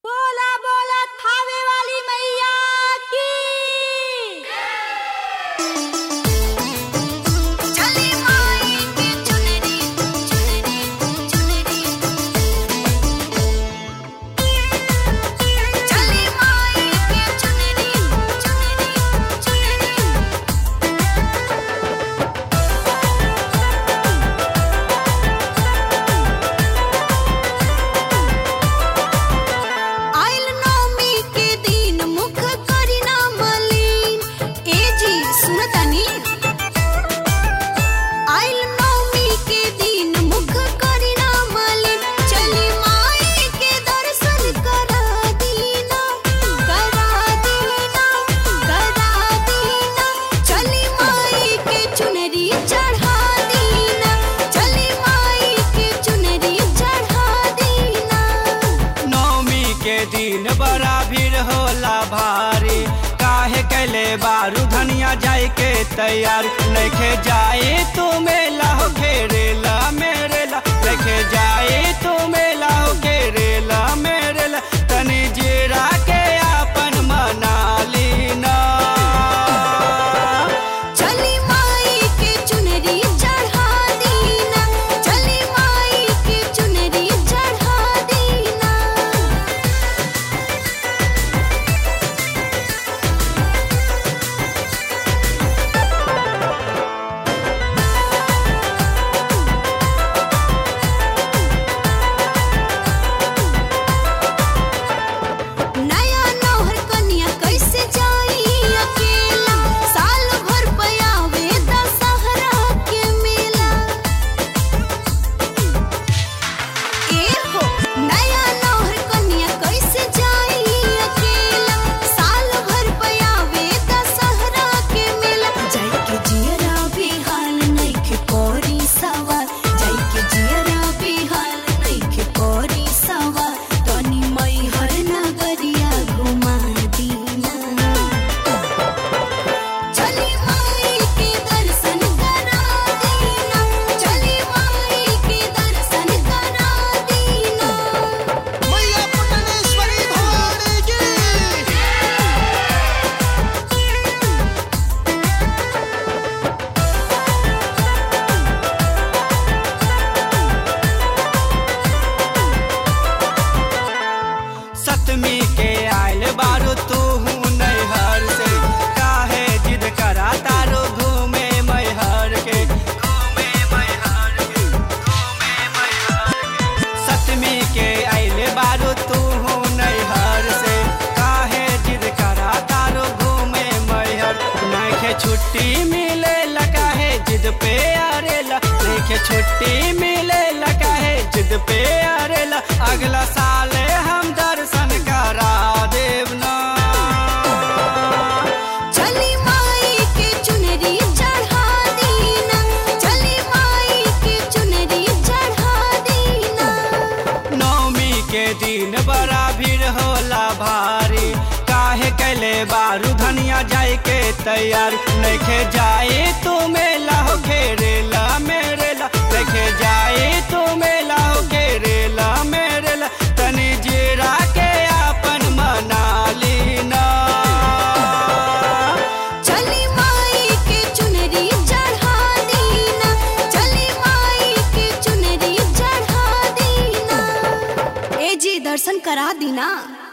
बोला बोला थावे वाली मैया की चली माई की चुनरी चुनरी चुनरी चली माई की चुनरी चुनरी चुनरी आइल नौमी के दिन मुख करी ना मलिन ए जी सुनतानी आइल नौमी के दिन मुख करी ना मलिन चली माई के दर्शन करा दीना करा दीना करा दीना चली माई के चुनरी चढ़ा दीना चली माई के चुनरी चढ़ा दीना नवमी के दिन बड़ा भीड़ होला भारी काहे कैले बारू धनिया जाए के तैयार नखे जाए तू मेला हो घेरेला मेरेला नखे जाए तू मेला हो घेरेला मेरेला तनी जीरा के आपन मना लीना चली माई के चुनरी चढ़ा दीना चली माई के चुनरी चढ़ा दीना नया नौहर कन्या कैसे जाई अकेला साल भर पयावे दशहरा के मेला ए हो नया नौहर कन्या कैसे जाई अकेला साल भर पयावे दशहरा के मेला जाई के जियरा भी हाल नइखे कोरी सवार जाई के जियरा भी हाल नइखे कोरी सवार तनी मई हर नगरिया घुमा दीना चली माई के दर्शन करा दीना चली माई के दर्शन करा दीना मैया पटनेश्वरी भवानी की सतमी के आयल बारू तू नैहर से काहे जिद करा तारो घूमे मैहर के घूमे मैहर के घूमे मैहर के सतमी के आयल बारू तू नैहर से काहे जिद करा तारो घूमे मैहर नखे छुट्टी मिले काहे जिद पे अरेला नखे छुट्टी मिले काहे जिद पे अरेला अगला साल हम दर्शन करा देव ना चली माई के चुनरी चढ़ा दीना चली माई के चुनरी चढ़ा दीना नवमी के दिन बड़ा भीड़ होला भारी काहे कैले बारू धनिया जाए के तैयार नखे जाए तू मेला हो घेरेला मेरेला नखे जाए तू मेला हो घेरेला मेरेला तनी जीरा के आपन मना लीना चली माई के चुनरी चढ़ा दीना चली माई के चुनरी चढ़ा दीना ए जी दर्शन करा दीना